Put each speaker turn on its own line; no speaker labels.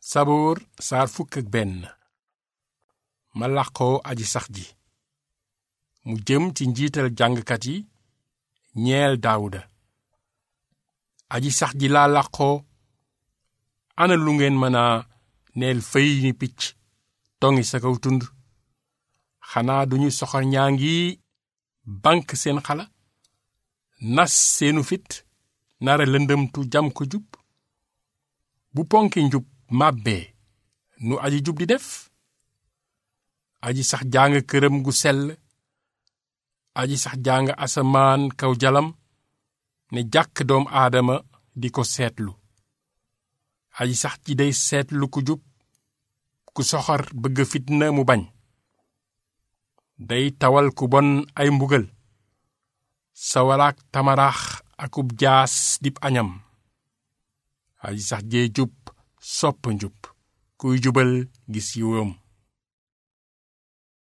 saboor saar fukk ak benn ma làqoo aji sax ji mu jëm ci njiital jàngkat yi ñeel daawuda aji sax ji laa làqoo ana lu ngeen mën a neel fëy ni picc tongi sa kaw tund xanaa duñu soxor ñaa ngi bank seen xala nas seenu fit nara lëndëmtu jam ko jub bu ponki njub màbbee nu aji jub di def aji sax jàng këram gu sell aji sax jàng asamaan kaw jalam ne jàkk doom aadama di ko seetlu aji sax ji day seetlu ku jub ku soxor bëgg fitna mu bañ day tawal ku bon ay mbugal sawaraak tamaraax akub jaas dib añam aji sax jee jub sopp njub kuy jubal gis yiwam